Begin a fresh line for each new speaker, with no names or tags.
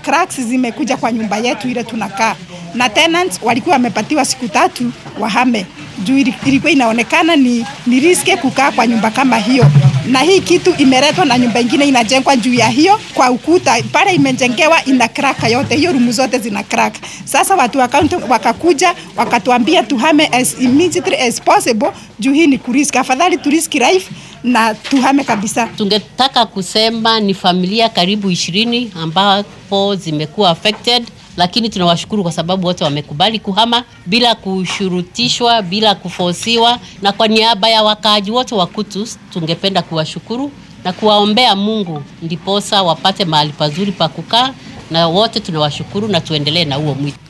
cracks zimekuja kwa nyumba yetu ile tunakaa, na tenants walikuwa wamepatiwa siku tatu wahame juu ilikuwa inaonekana ni, ni riske kukaa kwa nyumba kama hiyo, na hii kitu imeletwa na nyumba ingine inajengwa juu ya hiyo kwa ukuta pale imejengewa ina crack yote, hiyo rumu zote zina crack. Sasa watu wa county wakakuja wakatuambia tuhame as immediately as possible juu hii ni kuriski, afadhali turiski life na tuhame kabisa.
Tungetaka kusema ni familia karibu ishirini ambapo zimekuwa affected lakini tunawashukuru kwa sababu wote wamekubali kuhama bila kushurutishwa, bila kufosiwa. Na kwa niaba ya wakaaji wote wa Kutus tungependa kuwashukuru na kuwaombea Mungu ndiposa wapate mahali pazuri pa kukaa, na wote tunawashukuru na tuendelee na huo mwito.